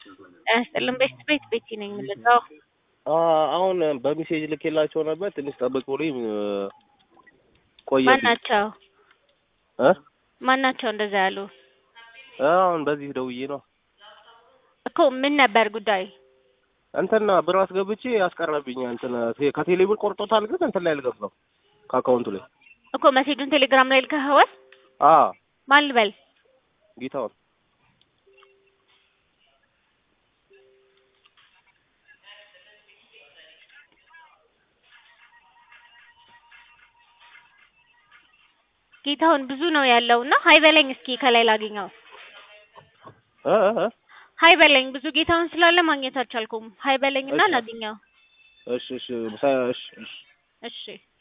ጤና ይስጥልን ቤት ቤት ቤቲ ነኝ የምልለው። አሁን በሜሴጅ ልኬላቸው ነበር። ትንሽ ጠብቁልኝ ቆየ ማናቸው እ ማናቸው እንደዛ ያሉ አሁን በዚህ ደውዬ ነው እኮ ምን ነበር ጉዳይ? እንትና ብር አስገብቼ ያስቀረብኝ እንትን ከቴሌ ብር ቆርጦታል፣ ግን እንትን ላይ አልገባም ከአካውንቱ ላይ እኮ መሴጁን ቴሌግራም ላይ ልከኸዋል? አ ማን ልበል? ጌታውን ጌታሁን ብዙ ነው ያለው እና ሀይ በለኝ እስኪ ከላይ ላገኘው። እ እ እ ሀይ በለኝ ብዙ ጌታሁን ስላለ ማግኘት አልቻልኩም። ሀይ በለኝ እና እሺ። ላገኘው። እሺ እሺ እሺ እሺ እሺ